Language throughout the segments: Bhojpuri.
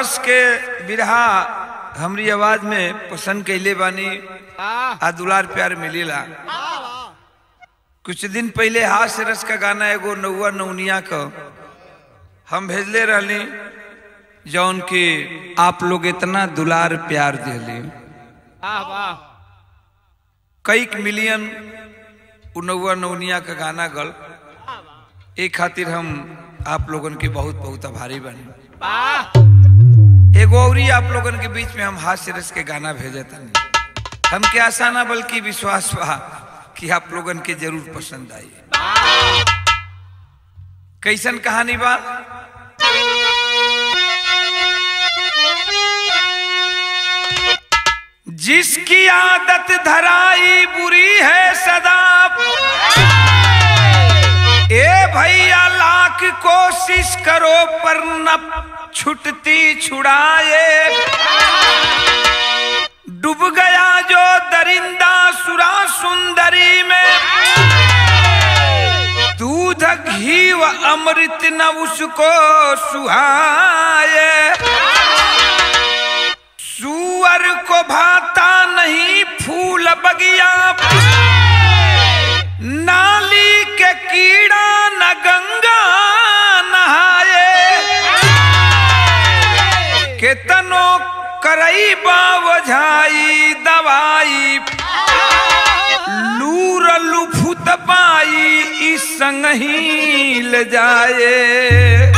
रस के बिरहा हमरी आवाज में पसंद कैले बानी आ दुलार प्यार मिलेला कुछ दिन पहले हास्य रस का गाना एगो नौआ नौनिया का हम भेजले रहली जौन कि आप लोग इतना दुलार प्यार दिली वाह वाह कई मिलियन उ नौआ नौनिया का गाना गल एक खातिर हम आप लोगन के बहुत बहुत आभारी बनी वाह एगो औरी आप लोगन के बीच में हम हास्य रस के गाना भेजे तनी हमके आशा ना बल्कि विश्वास बा कि आप लोगन के जरूर पसंद आई कैसन कहानी बा जिसकी आदत धराई बुरी है सदा ए भैया लाख कोशिश करो पर न छुटती छुड़ाए डूब गया जो दरिंदा सुरा सुंदरी में दूध घी व अमृत न उसको सुहाए सुअर को भाता नहीं फूल बगिया नाली के कीड़ा न गंगा नहाए केतनो करई बावझाई दवाई लूर लुफुत पाई इस संग ही ले जाए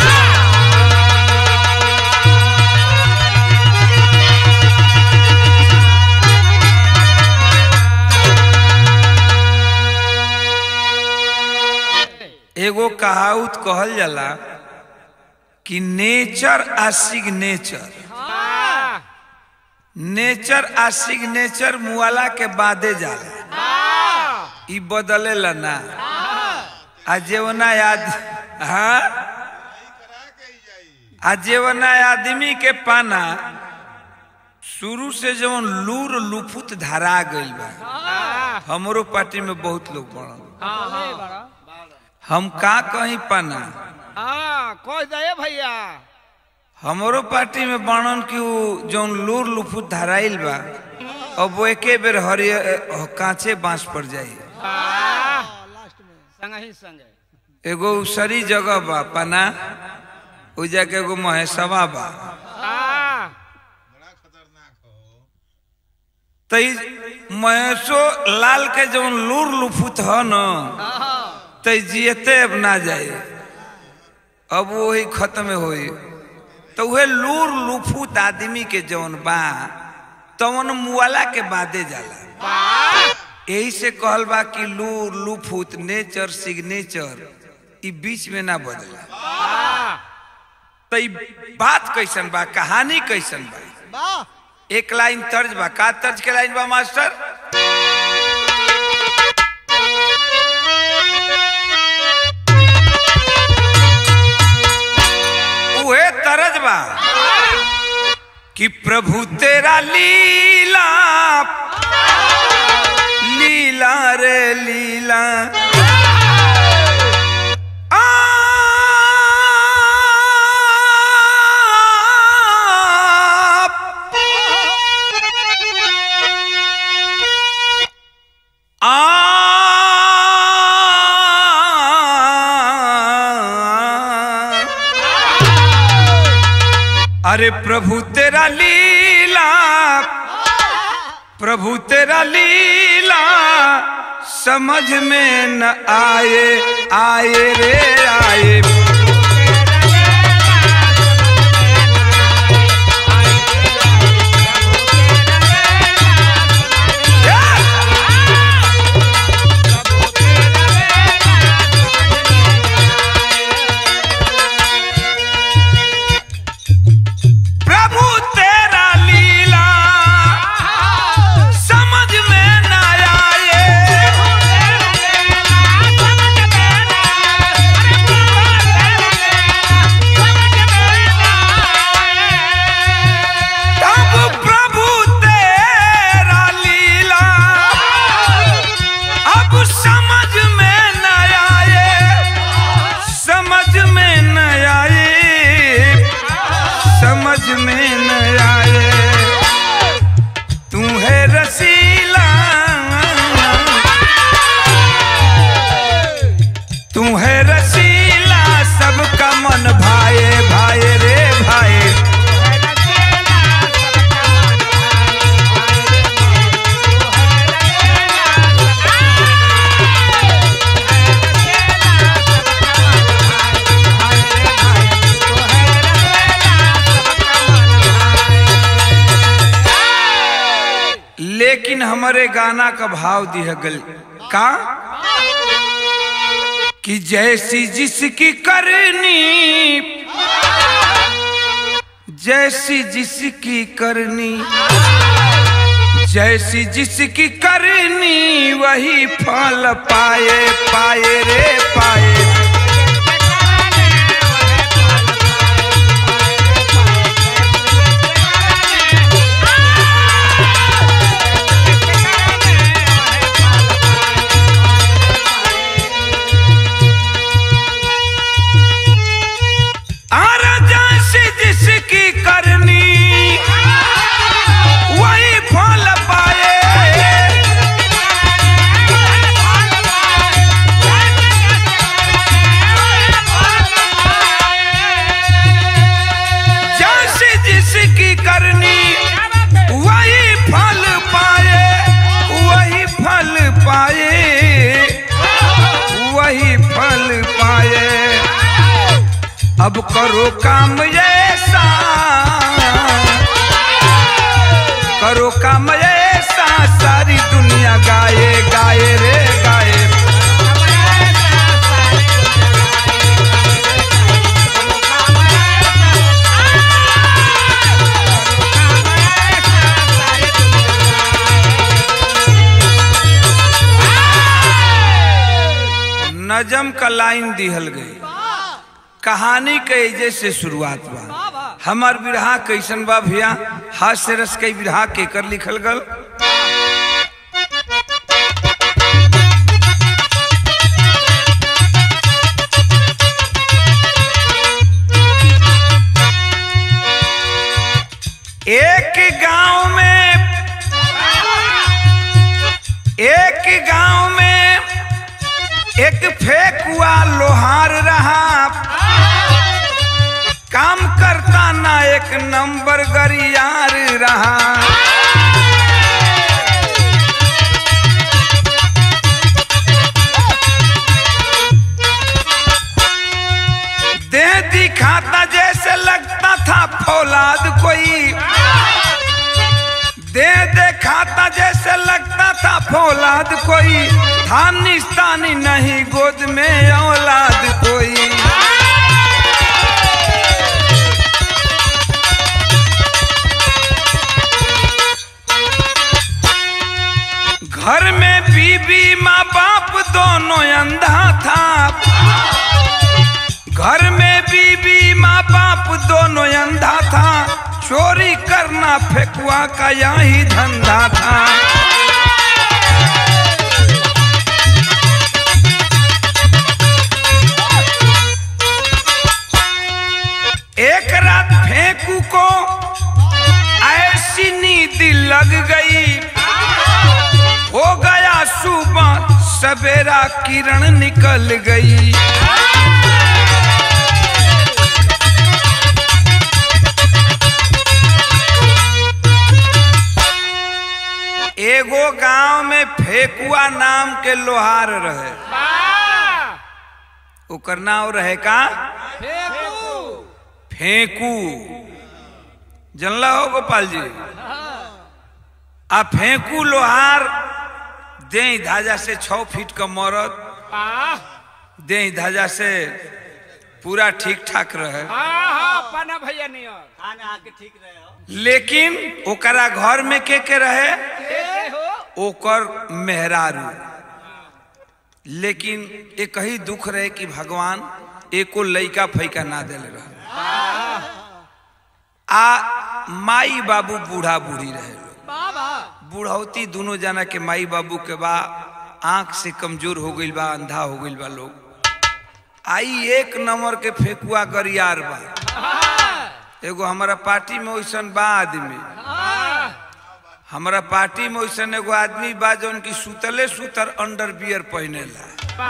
एगो कहावत कहल जाला कि नेचर आ सिग्नेचर नेचर आ सिग्नेचर मुआला के बादे जाला ई बदलेला ना आ जेवना याद हाँ आ जेवना आदमी के पाना शुरू से जवन लूर लुफुत धरा गइल बा हमरो पार्टी में बहुत लोग पड़ल हम का कहीं पाना हाँ कह दे भैया हमरो पार्टी में बनन कि उ जौन लूर लुफुत धराइल बा अब वो एके बेर हरिय कांचे बांस पर जाई संग ही संग एगो उसरी जगह बा पना ओ जाके एगो महेशवा बा तई महेशो लाल के जौन लूर लुफुत ह न तई जियते अब ना जाए अब वही खत्म होई तो वह लूर लुफुत आदमी के जौन बा तवन मुआला के बादे जाला यही से कहल बा कि लूर लुफुत नेचर सिग्नेचर ई बीच में ना बदला तो ई बात कैसन बा कहानी कैसन बा एक लाइन तर्ज बा का तर्ज के लाइन बा मास्टर उहे तरज बा कि प्रभु तेरा लीला लीला रे लीला आप आ अरे प्रभु तेरा लीला प्रभु तेरा लीला समझ में न आए आए रे आए प्रभु तेरा लीला समझ में न आए रसीला तू है रसीला सबका मन भाए भाए रे भाए लेकिन हमारे गाना का भाव दिया गल का कि जैसी जिसकी करनी जैसी जिसकी करनी जैसी जिसकी करनी वही फल पाए पाए रे पाए और जैसी जिसकी करनी वही फल पाए जैसी जिसकी करनी वही फल पाए वही फल पाए वही फल पाए अब करो काम ऐसा करो काम ऐसा सारी दुनिया गाए गाए रे गाए नजम का लाइन दिहल गई कहानी के एजे से शुरुआत बा हमार बिरहा कैसन बा भैया हास्य रस के बिरहा केकर लिखल गल एक गांव में एक गांव में एक फेकुआ लोहार रहा काम करता ना एक नंबर गरियार रहा दे दिखाता जैसे लगता था फौलाद कोई दे देखाता जैसे लगता था फौलाद कोई था निस्तानी नहीं गोद में औलाद कोई घर में बीबी माँ बाप दोनों अंधा था घर में बीबी माँ बाप दोनों अंधा था चोरी करना फेकुआ का यही धंधा था एक रात फेंकू को ऐसी नींद लग गई हो गया सुबह सवेरा किरण निकल गई एगो गांव में फेकुआ नाम के लोहार रहे ओकर नाम रहे का फेंकू जनला हो गोपाल जी आ फेंकू लोहार दे धाजा से छ फीट का मरद दे धाजा से पूरा ठीक ठाक रहे पाना भैया नहीं और खाना आके ठीक रहे हो लेकिन ओकरा घर में के के रहे ए हो ओकर मेहरारू लेकिन एक ही दुख रहे कि भगवान एको लइका फैका ना दिल रहे आ माई बाबू बूढ़ा बूढ़ी रहे लोग बाबा बुढ़ौती दोनों जना के माई बाबू के बा आंख से कमजोर हो गईल बा अंधा हो गईल बा लोग आई एक नंबर के फेकुआ गरियार बा एगो हमारा पार्टी में वैसन बा आदमी हमारा पार्टी में वैसन एगो आदमी बा जौन की सुतले सुतर अंडर बियर पहनेला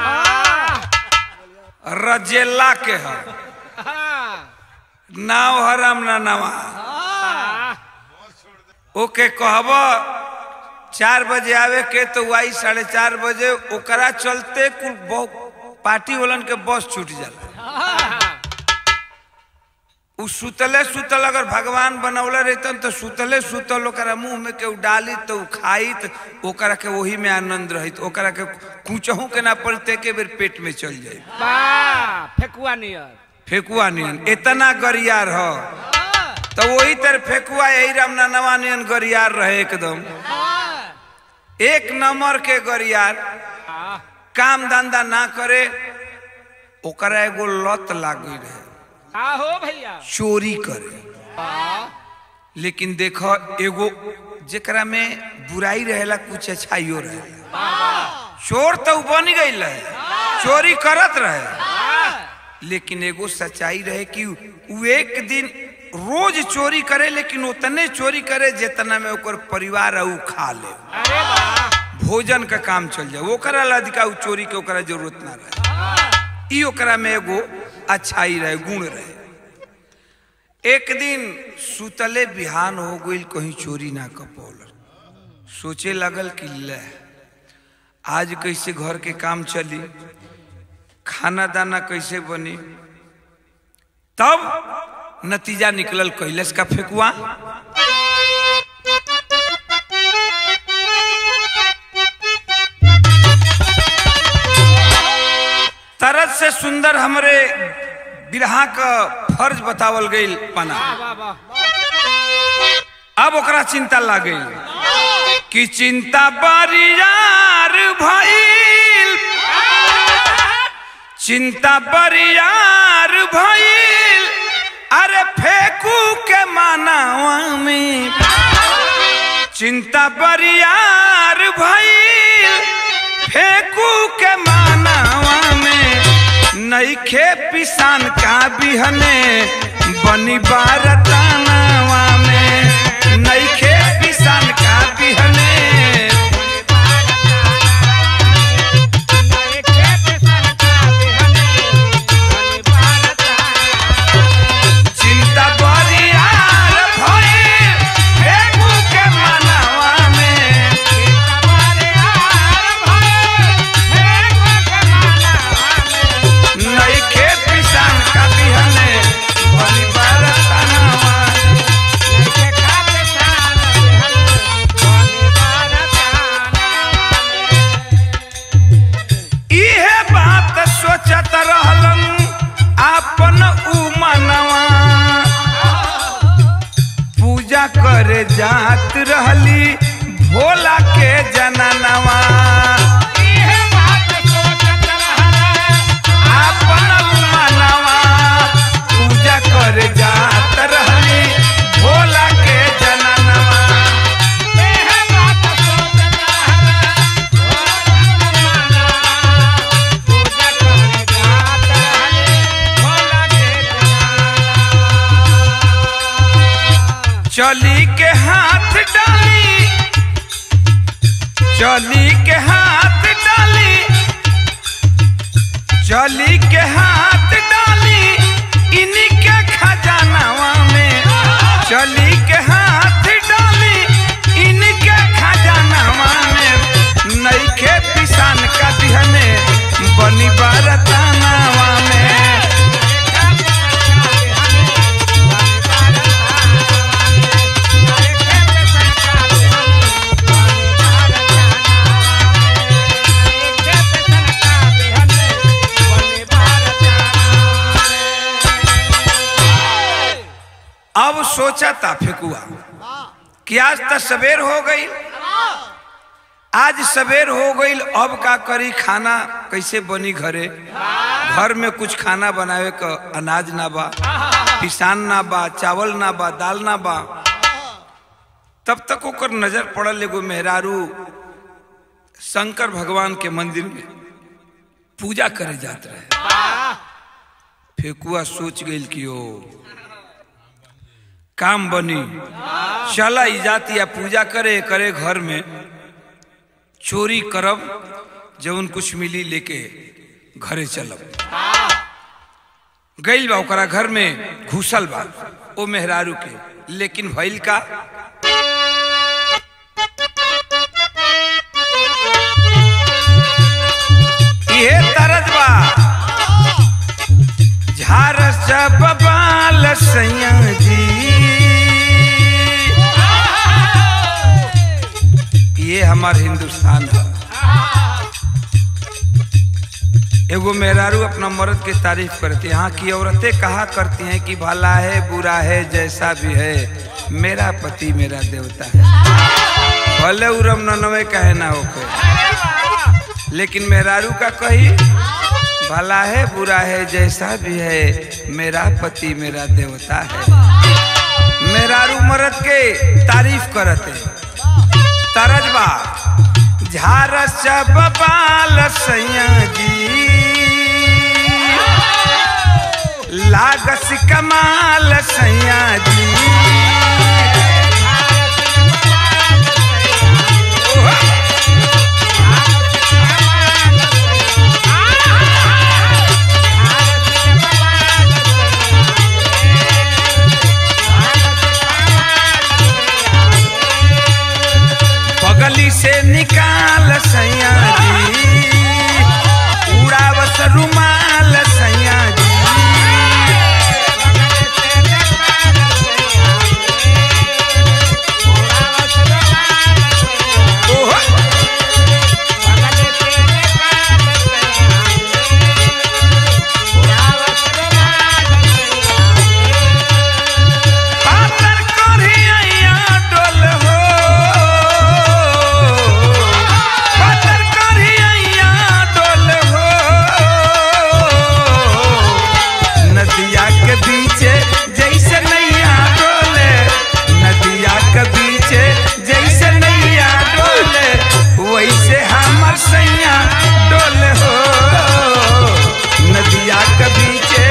रजेला के ह नाव हराम ना नवा ओके कहब चार बजे आवे के तो वाई साढ़े चार बजे ओकरा चलते कुल बहु- पार्टी वालन के बस छूट जाला उ सुतले सुतल अगर भगवान बनौले रहतन तो सुतले सुतल ओकरा मुंह में केहू डाली तो उ खाई तो ओकरा के वही में आनंद रहित ओकरा के कुचहू के ना पड़ते के बेर पेट में चल जाए फेकुआ नियर फेकुआ नियन इतना गरियार ह तो वही तरह फेकुआ यही रामना नवा नियन गरियार रहे एकदम एक नंबर के गरियार काम धंधा ना करे ओकरा एगो लत लाग गई रहे का हो भैया चोरी करे लेकिन देख एगो जेकरा में बुराई रहेला कुछ अच्छाइयो रहेला चोर तो उ बन गई रहे चोरी करत रहे लेकिन एगो सच्चाई रहे कि उ एक दिन रोज चोरी करे लेकिन उतने चोरी करे जितना में ओकर परिवार उ खा ले अरे वाह भोजन का काम चल जाए ओकरा ला अधिका उ चोरी के ओकरा जरूरत ना रहे ई ओकरा में एगो अच्छाई रहे गुण रहे एक दिन सुतले बिहान हो गई कहीं चोरी ना कपौल सोचे लगल कि ले आज कैसे घर के काम चली खाना दाना कैसे बनी तब नतीजा निकलल कैलस का फेकुआ तरस से सुंदर हमरे बिरहा का फर्ज बतावल गई पना वाह वाह अब ओकरा चिंता लाग गई कि चिंता बरियार भइल चिंता बरियार भइल अरे फेंकू के मानावा में चिंता बरियार भइल फेंकू के मानावा में नईखे पिसान का बिहने बनी बारतानावा में नईखे पिसान का बिहने चिंता बरियार भइल फेंकू के मानावा में नईखे पिसान का बिहने बनी बारतानावा इहे बात सोचत रहलन आपन उ मनवा पूजा करे जात रहली भोला के जननवा आपन उ मनवा पूजा करे जात रहली भोला के जननवा चली के हाथ डाली चली के हाथ डाली चली के हाथ डाली इन्हीं के खजानावा में चली के हाथ डाली इनके खजानावा में नईखे पिसान का दिहने बनी बारतानावा में अब सोचा था फेकुआ कि आज तक सवेर हो गई आज सवेर हो गई अब का करी खाना कैसे बनी घरे घर में कुछ खाना बनावे का अनाज ना बा पिसान ना बा चावल ना बा दाल ना बा तब तक ओकर नजर पड़ल एगो मेहरारू शंकर भगवान के मंदिर में पूजा करे जात रहे फेकुआ सोच गई कि ओ काम बनी चला ई जाती या पूजा करे करे घर में चोरी करब जवन कुछ मिली लेके घरे चलब गइल बा ओकरा घर में घुसल बा ओ मेहरारू के लेकिन भइल का इहे तरज बा झारस जब बाल सैया जी ये हमार हिंदुस्तान है एगो मेहरारू अपना मर्द की तारीफ करती है यहाँ की औरतें कहा करती हैं कि भला है बुरा है जैसा भी है मेरा पति मेरा देवता है भले उरम ननवे कहे ना होके लेकिन मेहरारू का कही भला है बुरा है जैसा भी है मेरा पति मेरा देवता है मेहरारू मर्द के तारीफ करते तरजबा झारस बाल सैया जी लागस कमाल सैया जी बगली से निकाल सैया जी उड़ावस रुमाल सैया जी ओहो पातर करिया डोल हो पातर करिया डोल हो नदिया के बीचे जैसे नैया डोले नदिया के बीचे जैसे नैया डोले वैसे हमर सैया डोल हो नदिया के बीचे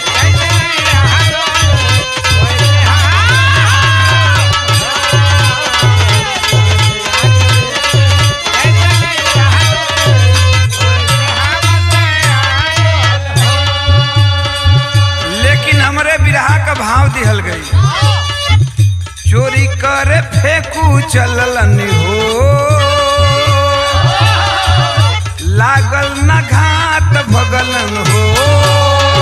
लेकिन हमरे बिरहा का भाव दिहल गई चोरी करे फेंकू चललन हो लागल न घाट भगलन हो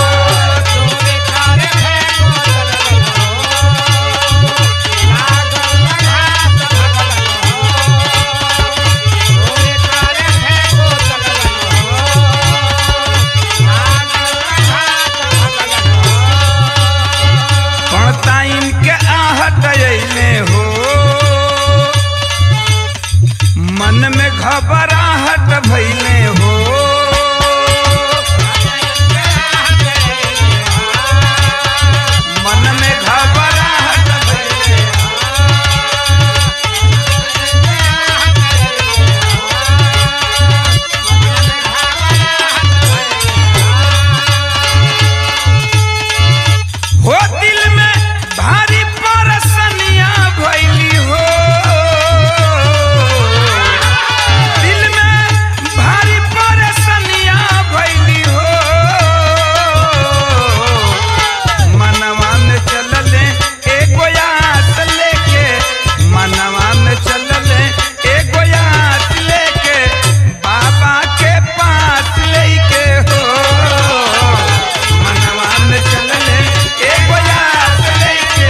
पड़ताइन के आहट अइले हो मन में घबराहट भइले हो मन में घबराहट भइले हो दिल में भारी परसनिया भइली हो दिल में भारी परसनिया भइली हो मनवा में चलले एगो आस लेके मनवा में चलले एगो आस लेके बाबा के पास लेके हो मनवा में चलले एगो आस लेके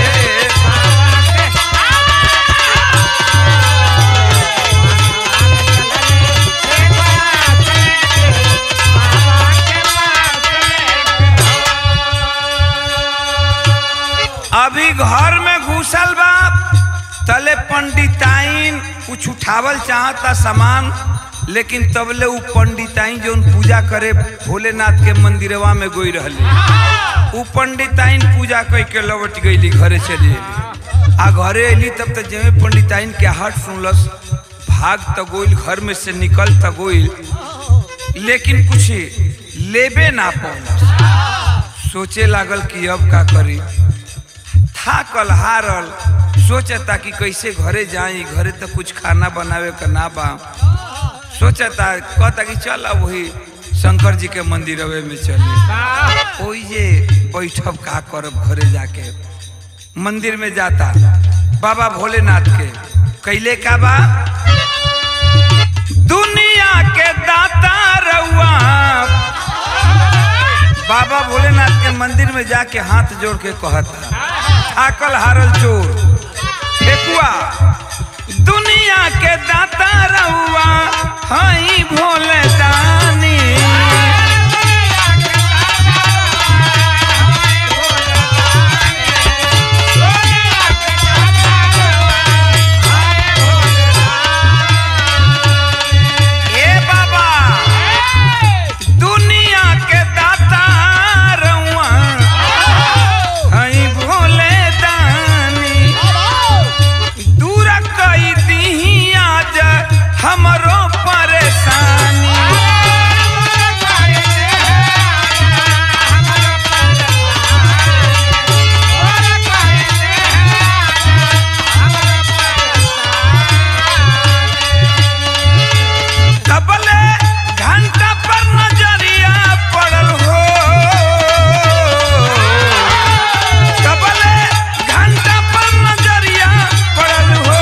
अभी घर में घुसल बा तले पंडिताइन कुछ उठावल चाहता सामान लेकिन तबले उ पंडिताइन जौन पूजा करे भोलेनाथ के मंदिरवा में गोई रहले उ पंडिताइन पूजा कई के लौट गईली घरे चली अइली। आ घरे अली तब तक जेमे पंडिताइन के हट सुनलस भाग त गोइल घर में से निकल त गोइल लेकिन कुछ लेबे ना पौलस सोचे लागल कि अब का करी थाकल हारल सोचता कि कैसे घरे जाई घरे तो कुछ खाना बनावे का ना बा सोचता कहता कि चल अब वही शंकर जी के मंदिरवे में चले वाह ओई जे बैठब का करब घरे जाके मंदिर में जाता बाबा भोलेनाथ के कैले का बा दुनिया के दाता रउआ बाबा भोलेनाथ के मंदिर में जाके हाथ जोड़ के कहता थाकल हारल चोर फेकुआ दुनिया के दाता रउआ हई भोले दानी ए बाबा दुनिया के दाता रउआ हई भोले दानी दूर कई दीही आज हमरो परेशानी तबले घंटा पर नजरिया पड़ल हो तबले घंटा पर नजरिया पड़ल हो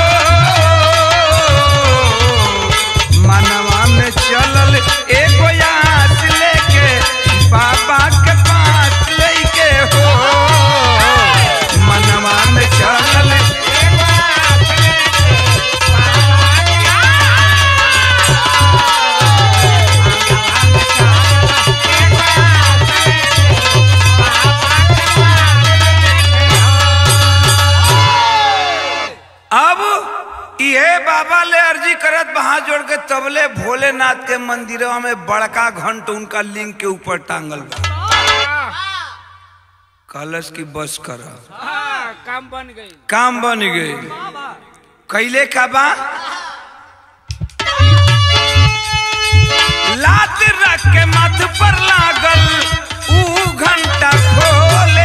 मनवा में चलल एगो याद लेके बाबा के पास लेके हो मनवा में चलल अब इहे बाबा ले अर्जी करत बहा जोड़ के तबले भोलेनाथ के मंदिरवा में बड़का घंट उनका लिंग के ऊपर टांगल बा कलश की बस कर हाँ, काम बन गई काम बन गई कैले का बा लात रख के मथ पर लागल ऊ घंटा खोले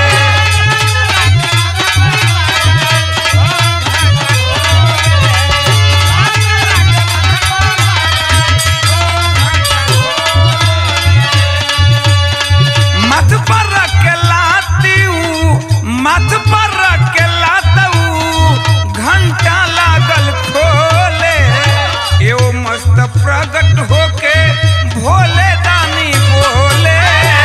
मथ पर रख के लाती ऊ मथ पर रख के लातऊ घंटा लागल खोले एओ मस्त प्रकट होके भोले दानी बोले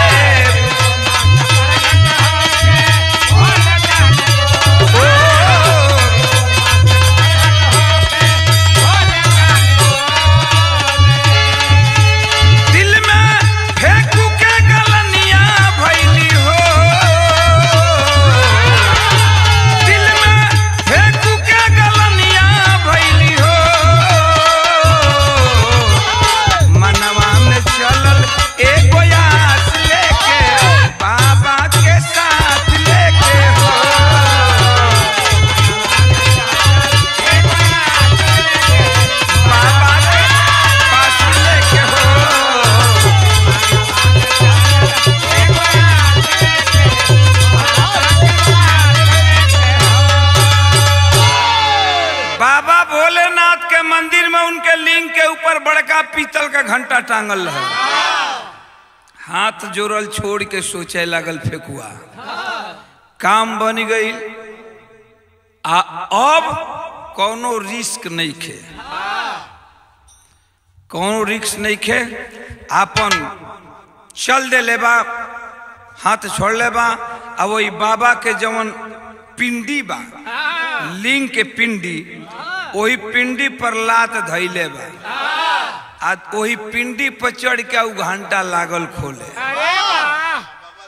दिल में फेंकू के गलनिया भैली हो दिल में फेंकू के गलनिया भैली हो मनवा में चलल एगो आस लेके बाबा के साथ लेके हो बाबा के पास लेके हो बाबा भोलेनाथ के मंदिर में उनके लिंग के ऊपर बड़का पीतल का घंटा टांगल रहे हाथ जोड़ल छोड़ के सोचे लागल फेकुआ काम बन गई आ अब कोनो रिस्क नहीं खे कोनो रिस्क नहीं खे आपन चल दे लेबा हाथ छोड़ लेबा आ वही बाबा के जवन पिंडी बा लिंग के पिंडी वही पिंडी पर लात धैले बा आ वही पिंडी पर चढ़ के उ घंटा लागल खोले अरे वाह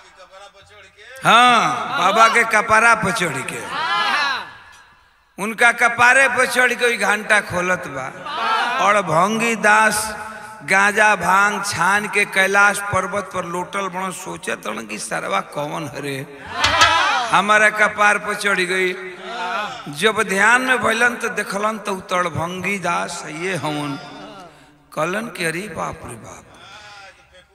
हाँ बाबा के कपारा पर चढ़ के उनका कपारे पर चढ़ के वही घंटा खोलत बा और भंगी दास गांजा भांग छान के कैलाश पर्वत पर लोटल बड़ सोचे तन कि सरवा कौन हरे हमारा कपार पर चढ़ गई जब ध्यान में भैलन तो देखलन तो उतर भंगी दास ये हवन कलन के अरे बाप रे बाप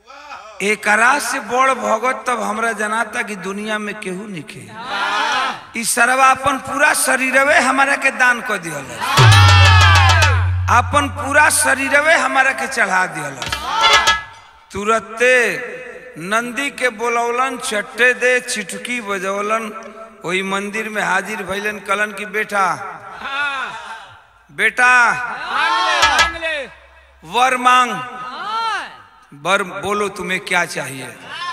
एकरा से बड़ भगत तब हमरा जनाता कि दुनिया में केहू नहीं ई सरवा अपन पूरा शरीरवे हमारा के दान कर दिहल अपन पूरा शरीरवे हमारा के चढ़ा दिहल तुरते नंदी के बोलौलन चट्टे दे चिटकी बजौलन वही मंदिर में हाजिर भैलन कलन की बेटा हाँ बेटा मांग ले वर मांग वर बोलो तुम्हें क्या चाहिए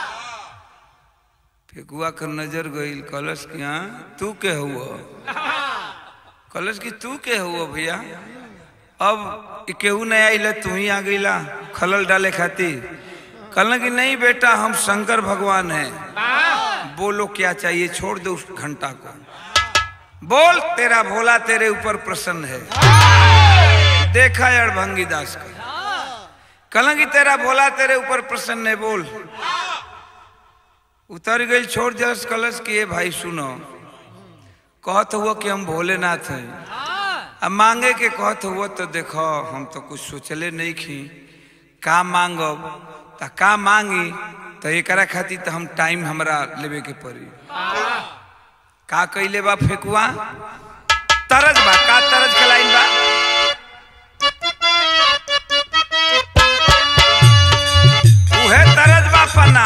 फेकुआ कर नजर गई कलश की हाँ तू के हुआ कलश की तू के हुआ भैया अब ई केहू नहीं आइल तू ही आ गईला खलल डाले खातिर कहल कि नहीं बेटा हम शंकर भगवान हैं बोलो क्या चाहिए छोड़ दो उस घंटा को बोल तेरा भोला तेरे ऊपर प्रसन्न है देखा अड़भंगी दास का कहला कि तेरा भोला तेरे ऊपर प्रसन्न है बोल उतर गई छोड़ जस कलश कि ये भाई सुनो कहत हुआ कि हम भोलेनाथ हैं अब मांगे के कहत हुआ तो देखो हम तो कुछ सोचले नहीं खी का मांगब त का मांगी तो एकरा खातिर तो हम टाइम हमरा लेवे के पड़ी का कैले बा फेकुआ तरज बा का तरज के लाइन बा उहे तरज बा पना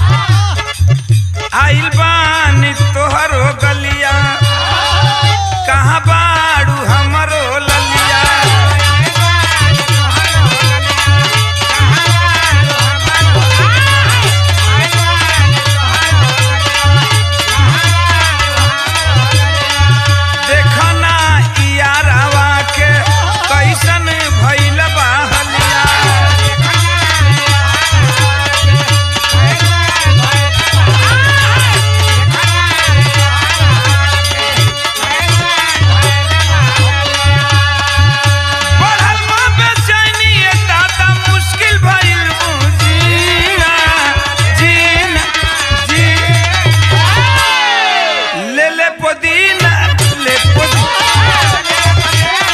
आइल बानी तोहरो गलिया कहाँ बाड़ू हमरो ललिया देखना इयारावा के कैसन भइल बा हलिया बढ़ल बा बेचैनी ए दादा मुश्किल भइल बुझीना जीना जी ले ले पुदीना ले पुदीना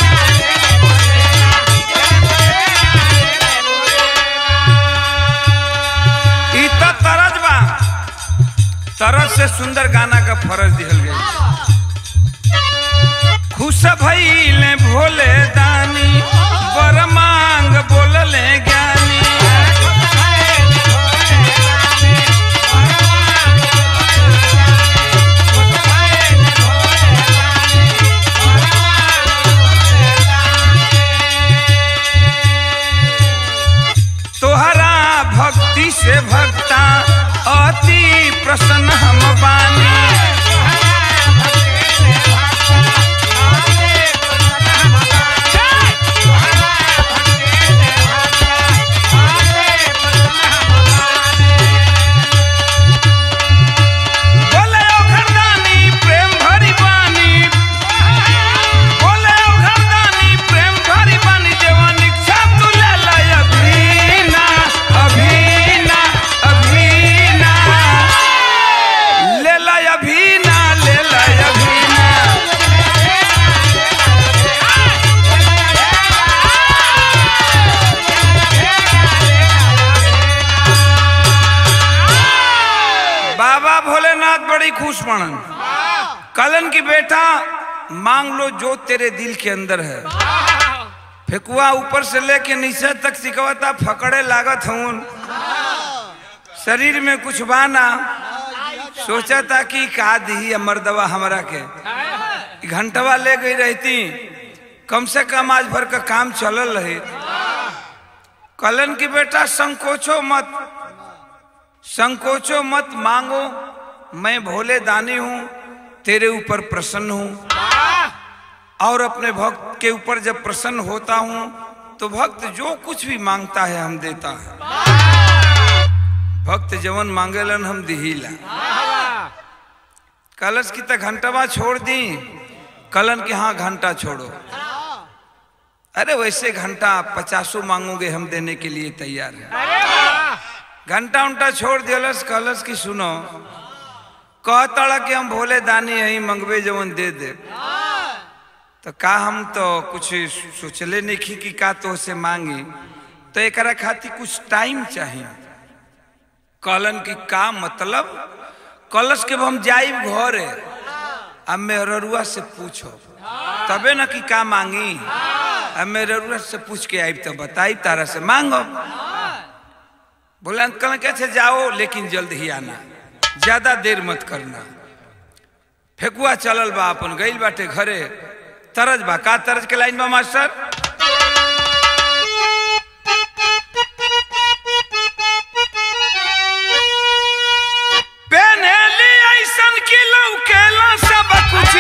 ई त तरज बा तरज से सुंदर गाना का फरज दिहल गया खुश भइले भोले दानी बर मांग बोलले ज्ञानी तोहरा भक्ति से भक्ता अति प्रसन्न हम बानी बोले ओ घरदानी प्रेम भरी बानी बोले ओ घरदानी प्रेम भरी बानी जवान इच्छा तू ले ला अभीना अभीना अभीना ले ला अभीना ले ला अभीना बाबा भोलेनाथ बड़ी खुश पड़न कलन की बेटा मांग लो जो तेरे दिल के अंदर है फेकुआ ऊपर से लेके नीचे तक सिकवता फकड़े लागत हूँ शरीर में कुछ बाना सोचा था कि का दी अमर दवा हमरा के ई घंटवा ले गई रहती कम से कम आज भर का काम चलल रहे कलन की बेटा संकोचो मत संकोचो मत मांगो मैं भोले दानी हूं तेरे ऊपर प्रसन्न हूं और अपने भक्त के ऊपर जब प्रसन्न होता हूं तो भक्त जो कुछ भी मांगता है हम देता है भक्त जवन मांगेलन हम दिहीला कलश की तक घंटवा छोड़ दी कलन के हाँ घंटा छोड़ो अरे वैसे घंटा पचासों मांगोगे हम देने के लिए तैयार है घंटा उंटा छोड़ दिलस कहलस की सुनो कहता कि हम भोले दानी यही मंगवे जवन दे दे तो का हम तो कुछ सोचले नहीं की कि का तो से मांगी तो एकरा खातिर कुछ टाइम चाहिए कहलन की का मतलब कलश के हम जाइब घरे अब मेहरुआ से पूछो तबे न कि का मांगी अब मेहरुआ से पूछ के आई तो बताई तारा से मांगो बोले अंकल कैसे जाओ लेकिन जल्द ही आना ज्यादा देर मत करना फेकुआ चलल बा अपन गइल बाटे घरे तरज बा का तरज के लाइन बा मास्टर पेन्हली ऐसन की लौकेला सब कुछ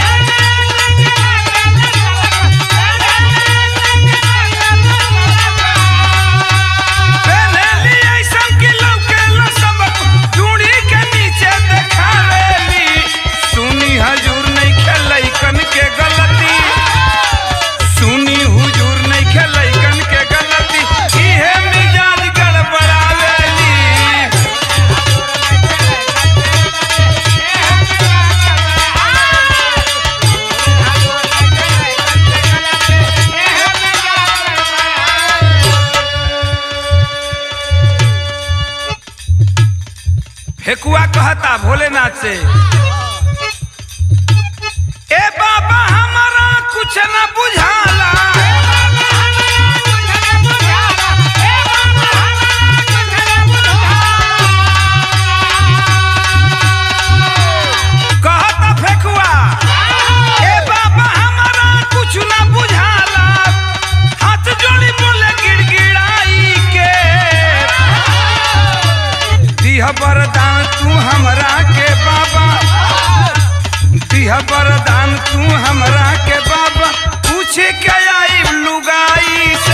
पेन्हली ऐसन की लौकेला सब कुछ चूड़ी के नीचे देखावेली सुनी हजूर नहीं खेलै कन के गलती सुनी हुजूर नहीं खेलै कन के गलती इहे मिजाज गड़बड़ावेली फेकुआ कहता भोलेनाथ से ए बाबा हमारा कुछ न बुझाला कहता फेकुआ ए बाबा हमारा कुछ न बुझाला हाथ जोड़ी बोले गिड़गिड़ाई के दिह वरदान तू हमरा के बाबा दिह वरदान तू हमरा के बाबा पूछ के आई लुगाई से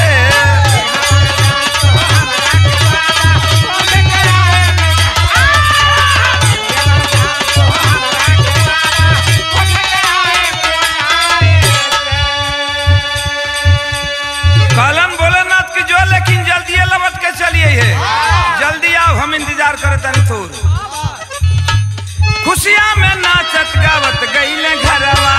कलम भोलेनाथ की जो लेकिन जल्दी लबट के चलिए है जल्दी आओ हम इंतजार करे तनी थोर खुशियां में नाचत गावत गईले घरवा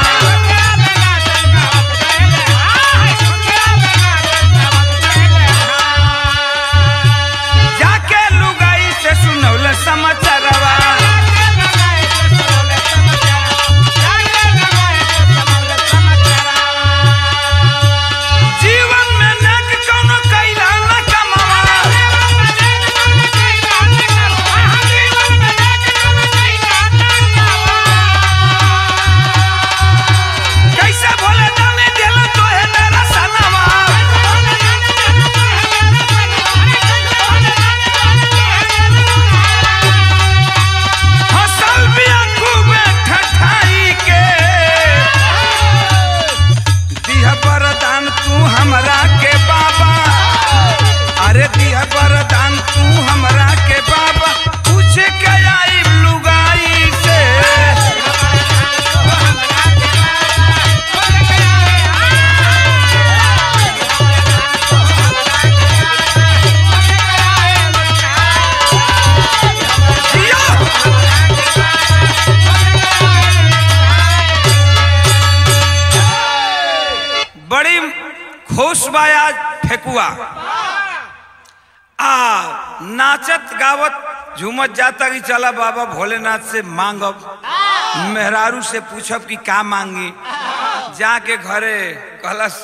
जाके लुगाई से सुनौले समाचारवा जीवन में नेक कौनो कैला न कमावा कैसे भोले दाने दिल तो है मेरा सनवा हसल बिया खूबे ठठाई के दिह वरदान तू हमरा के बाबा अरे दिह वरदान तू हमरा के बाबा पूछ के आई लुगाई से जिया! बड़ी खुश बा आज फेकुआ आ नाचत गावत झूमत जाता कि चला बाबा भोलेनाथ से मांगब मेहरारू से पूछब कि का मांगी जाके घरे कहलस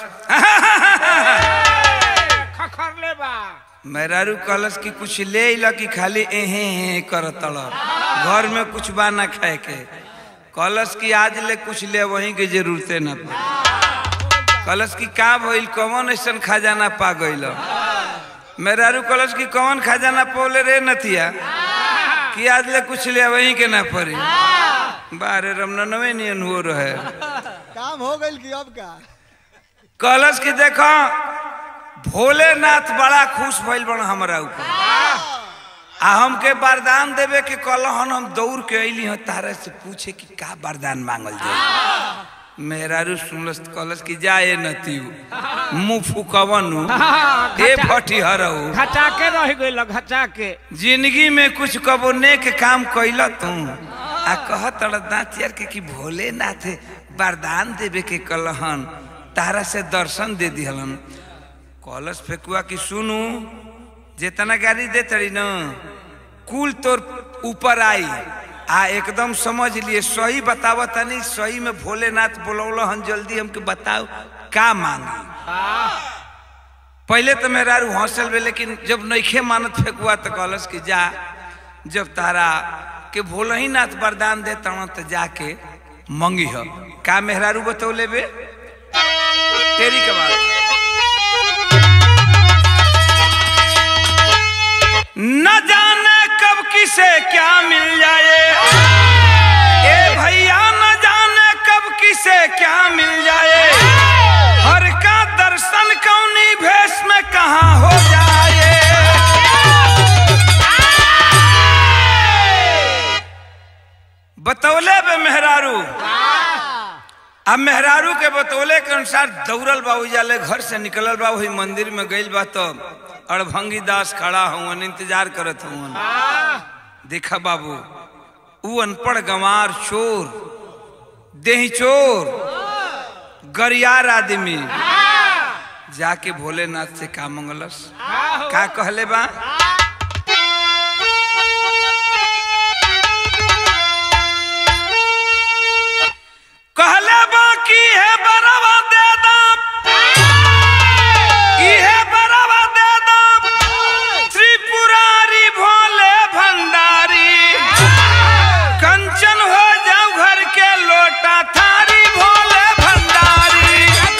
खखर ले बा मेहरारू कहलस कि कुछ ले अइला कि खाली एहे एहे करत घर में कुछ बा ना खाए के कहलस कि आज ले कुछ ले वहीं के जरूरते ना पड़ी कहलस कि का भइल कौन ऐसन खजाना पा गइल मेहरारू कहलस कि कौन खजाना पौले रे नथिया कि आज ले कुछ ले वहीं के ना पड़ी बारे रमनवे नियन हो रहे काम हो गइल कि अब का कहलस कि देखो भोलेनाथ बड़ा खुश भइल बन हमरा ऊपर आ हमके वरदान देवे के कहलन हम दौड़ के अइली हँ तारे से पूछे कि का वरदान मांगल जाए मेहरारू सुनलस त कहलस कि जाए नतियु मुंह फुकवनु ए फटी हरऊ घचा के रह गइल घचा के जिंदगी में कुछ कबो नेक काम कैल तू आ कह तड़ दाँतियर के कि भोलेनाथ वरदान देवे के कहलन तारा से दर्शन दे दिहलन कलश फेकुआ कि सुनू जितना गाड़ी दे तड़ी न कुल तोर ऊपर आई आ एकदम समझ लिए सही बतावा तनी सही में भोलेनाथ बोलौल हन जल्दी हमके बताओ का मांगी पहले तो मेरा हौसल बे लेकिन जब नईखे मानत फेंकुआ तो कहलस कि जा जब तारा के भोले ही नाथ वरदान दे तण तो जाके मंगी हो का मेहरारू बतौले बे तेरी के बात न जाने कब किसे क्या मिल जाए ए भैया न जाने कब किसे क्या मिल जाए हर का दर्शन कौनी भेष में कहाँ हो जाए बतौले बे मेहरारू अब मेहरारू के बतौले के अनुसार दौड़ल बा उजाले घर से निकलल बा वही मंदिर में गइल बा तो अड़भंगी दास खड़ा हुआ इंतजार करत हुआ देखा बाबू ऊ अनपढ़ गंवार चोर देही चोर गरियार आदमी जाके भोलेनाथ से का मंगलस का कहले बा कहले बा की है बरवा दे दाम इहे बरवा दे दाम त्रिपुरारी भोले भंडारी कंचन हो जाओ घर के लोटा थारी भोले भंडारी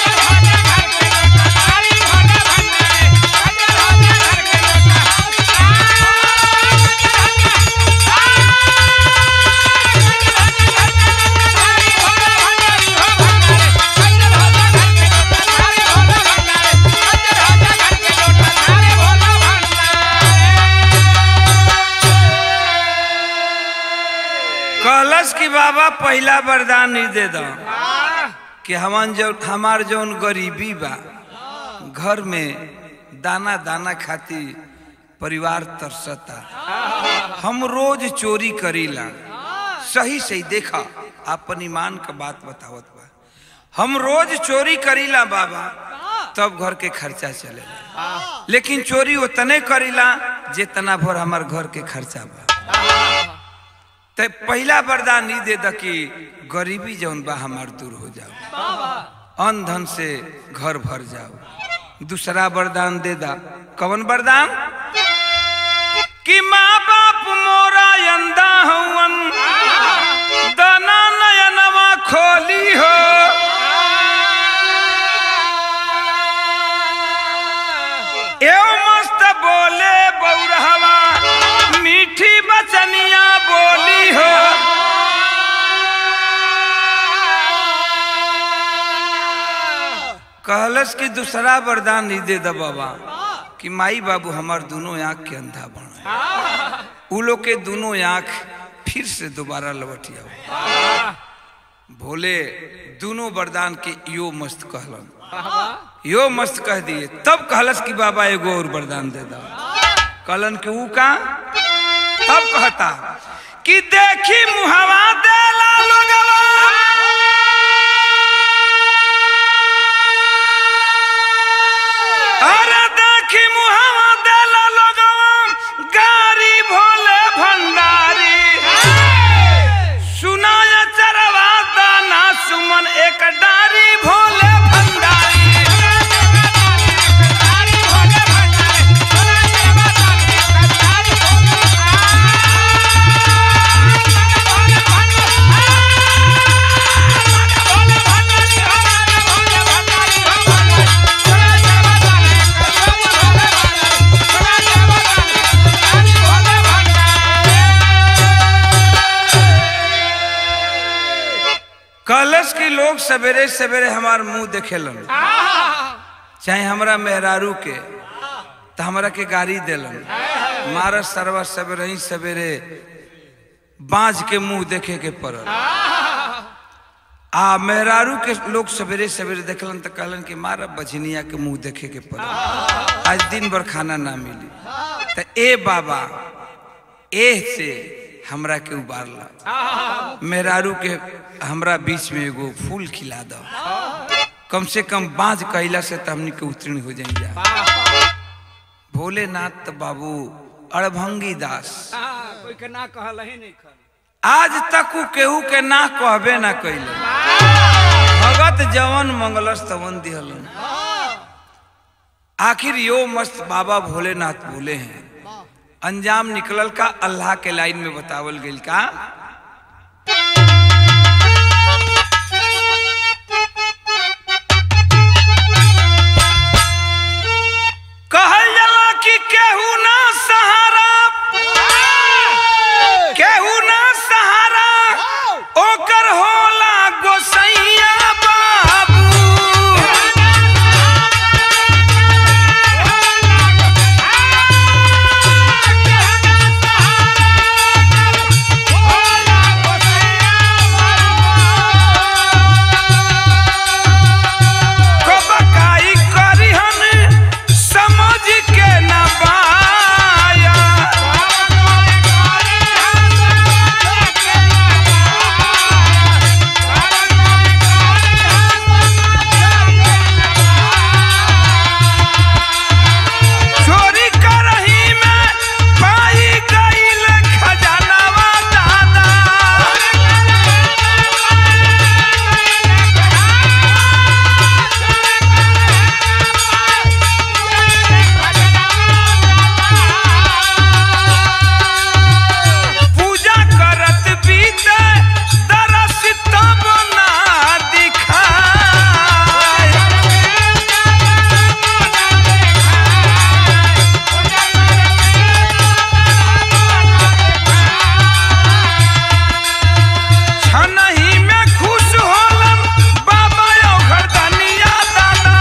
कहलस कि बाबा पहला वरदान ही दे दो कि हमान जो हमार जौन गरीबी बा घर में दाना दाना खाती परिवार तरसता हम रोज चोरी करीला सही सही देखा अपन ईमान का बात बतावत बा हम रोज चोरी करीला बाबा तब घर के खर्चा चलेला लेकिन चोरी उतने करीला जितना भर हमार घर के खर्चा बा ते पहला वरदान ई दे द कि गरीबी जौन बा हमार दूर हो जाओ अन धन से घर भर जाओ दूसरा वरदान दे दा कवन वरदान कि माँ बाप मोरा अंधा हवन दाना नयनवा खोली हो एव मस्त बोले बौरहवा मीठी बचनिया बोली हो कहलस कि दूसरा वरदान ही दे द बाबा कि माई बाबू हमार दोनों आंख के अंधा बना उ लोग के दोनों आंख फिर से दोबारा लौटिया भोले दोनों वरदान के यो मस्त कहलन यो मस्त कह दिए तब कहलस कि बाबा एगो और वरदान दे दा कहलन कि ऊ का तब कहता कि देखी मुहवा देला लोगवा अरे देखी मुहवा देला लोगवा गारी भोले भंडारी सुनाया चरवा दाना सुमन एक डारी भोले भंडारी कलश के लोग सवेरे सवेरे हमार मुंह देखेलन चाहे हमरा मेहरारू के तो हमरा के गाड़ी देलन मारा सरवा सवेरे ही सवेरे बाज के मुंह देखे के पड़ल आ मेहरारू के लोग सवेरे सवेरे देखलन तो कहलन कि मारा बझनिया के मुंह देखे के पड़ल आज दिन भर खाना ना मिली तो ए बाबा एह से हमरा के उबारला मेहरारू के हमरा बीच में एगो फूल खिला दो कम से कम बाज कैला से तो हमनी के उत्तीर्ण हो जाई जा भोलेनाथ तो बाबू अड़भंगी दास हाँ, कोई के ना कहल ही नहीं खल आज तक उ केहू के ना कहबे ना कैले भगत जवन मंगलस तवन दिहलन आखिर यो मस्त बाबा भोलेनाथ बोले हैं अंजाम निकलल का अल्लाह के लाइन में बतावल गइल का कहल जाला कि केहू ना सहारा केहू ना सहारा ओकर होला गोसैया बाबू कबकाई करिहन समझ के ना पाया चोरी करही में पाई गईल खजानावा दादा पूजा करत बीते दरस तब ना दिखाए छनही में खुश होलन बाबा यो घरदनिया दादा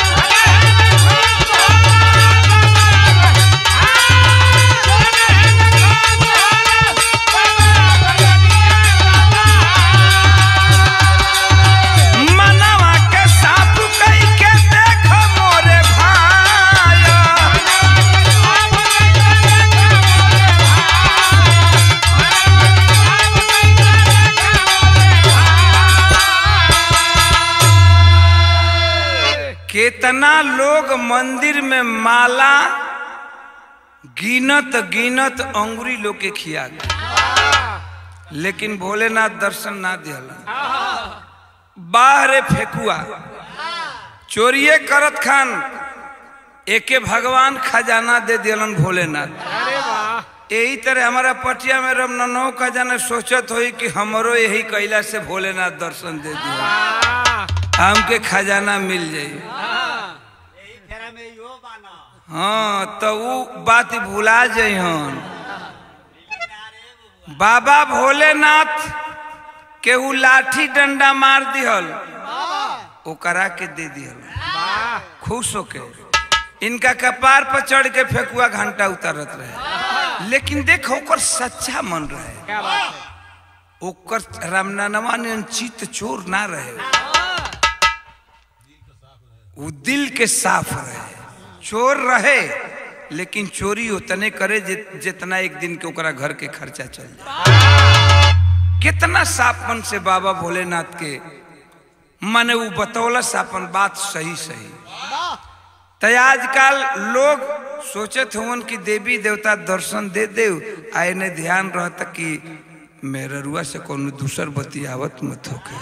मनवा के साफ कई के देख मोरे भाया केतना लोग मंदिर में माला गिनत गिनत अंगुरी लोग के खिया गए लेकिन भोलेनाथ दर्शन ना दिहला बाहरे फेकुआ चोरिए करत खान एके भगवान खजाना दे दिलन भोलेनाथ अरे वाह यही तरह हमारा पटिया में रमनौ खजाना सोचत होई कि हमरो यही कैला से भोलेनाथ दर्शन दे दिया वाह हमके खजाना मिल जाई यही फेरा में यो बाना हाँ तो वो बात भुला जइहन बाबा भोलेनाथ केहू लाठी डंडा मार दिहल ओकरा के दे दिहल वाह खुश होके इनका कपार पर चढ़ के फेकुआ घंटा उतारत रहे लेकिन देख ओकर सच्चा मन रहे क्या बात है ओकर रामनानवा ने चित चोर ना रहे वो दिल के साफ रहे चोर रहे लेकिन चोरी उतने करे जि- जितना एक दिन के ओकरा घर के खर्चा चल जाए कितना साफपन से बाबा भोलेनाथ के माने वो बतौलस अपन बात सही सही तो आजकल लोग सोचत हुवन कि देवी देवता दर्शन दे दे आए ने ध्यान रहता कि मेररुआ से कोनो दूसर बतियावत मत होके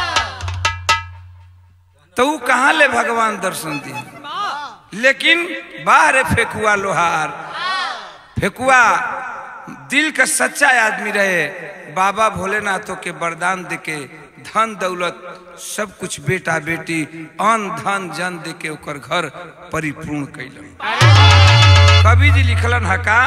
तो वो कहाँ ले भगवान दर्शन दिए लेकिन बाहर फेकुआ लोहार फेकुआ दिल का सच्चा आदमी रहे बाबा भोलेनाथों के वरदान देके धन दौलत सब कुछ बेटा बेटी अन धन जन देके ओकर घर परिपूर्ण कैलन कवि जी लिखलन हका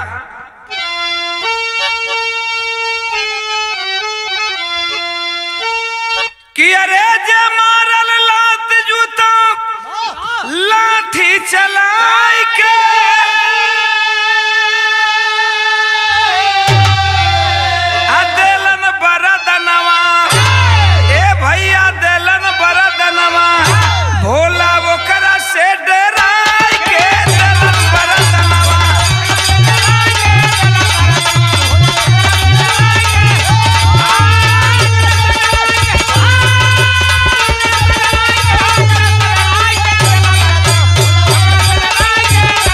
कि अरे जे मारल लात जूता लाठी चलाई के आ देलन बरदनवा ए भैया देलन बरदनवा भोला ओकरा से डराई के देलन बरदनवा Thank you.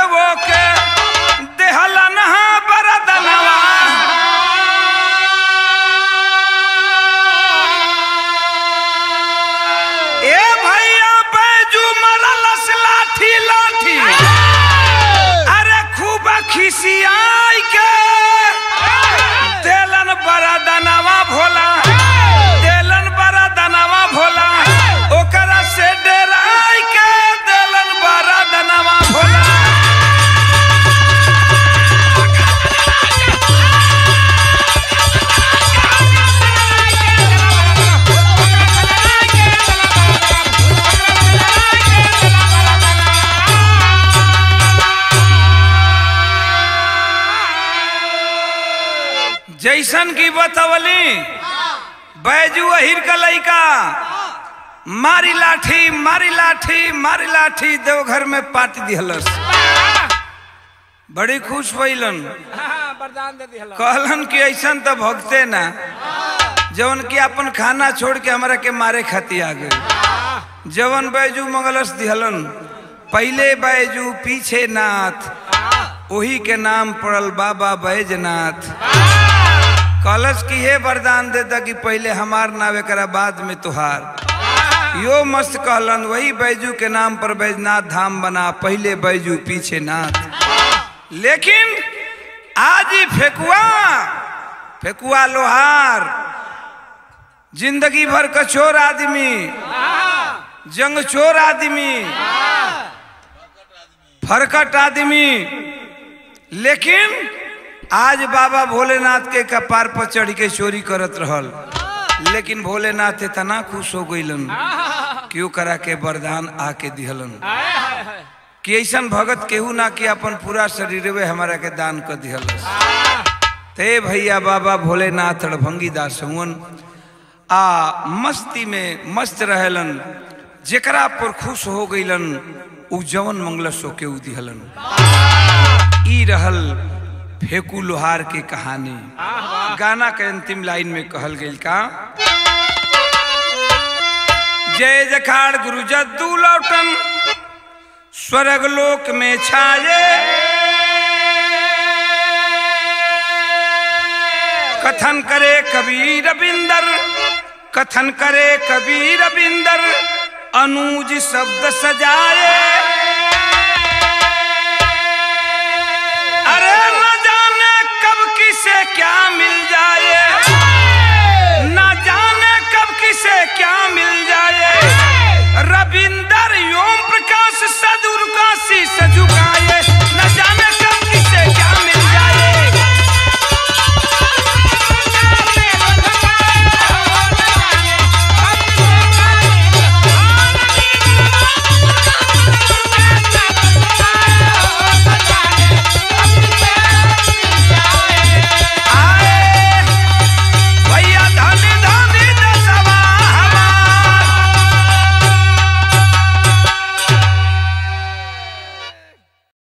वो के देहलन हा बरदनवा ए भैया बैजू मरलस लाठी लाठी अरे खूब खिसियाई के देलन बड़ा दनवा भोला देलन बड़ा दनवा भोला ओकरा से डराई के देलन बड़ा दनवा भोला जैसन की बतवली बैजू अहिर का लइका मारी लाठी मारी लाठी मारी लाठी देवघर में पाट दिहलस बड़ी खुश भइलन हाँ, वरदान दे दिहला कहलन कि ऐसन तो भगते ना जवन कि अपन खाना छोड़ के हमरा के मारे खाती आ गए जवन बैजू मंगलस दिहलन पहले बैजू पीछे नाथ वही के नाम पड़ल बाबा बैजनाथ कलश की हे वरदान देता कि पहले हमार नाव एकरा बाद में तुहार यो मस्त कहलन वही बैजू के नाम पर बैजनाथ धाम बना पहले बैजू पीछे नाथ लेकिन आज ही फेकुआ फेकुआ लोहार जिंदगी भर का चोर आदमी जंग चोर आदमी फरकट आदमी लेकिन आज बाबा भोलेनाथ के कपार पर चढ़ के चोरी करत रहल लेकिन भोलेनाथ इतना खुश हो गईलन कि ओकरा के वरदान आके दिहलन कि ऐसन भगत केहू ना कि अपन पूरा शरीर में हमारा के दान कर दिहल ते भैया बाबा भोलेनाथ रणभंगी दास हुवन आ मस्ती में मस्त रहलन जेकरा पर खुश हो गईलन उ जवन मंगलस के उ दिहलन ई रहल फेकू लोहार के कहानी गाना के अंतिम लाइन में कहल गई का जय जखाड़ गुरु जद्दू लौटन स्वर्ग लोक में छाये कथन करे कबीर बिंदर कथन करे कबीर बिंदर अनुज शब्द सजाए अरे न जाने कब किसे क्या मिल जाए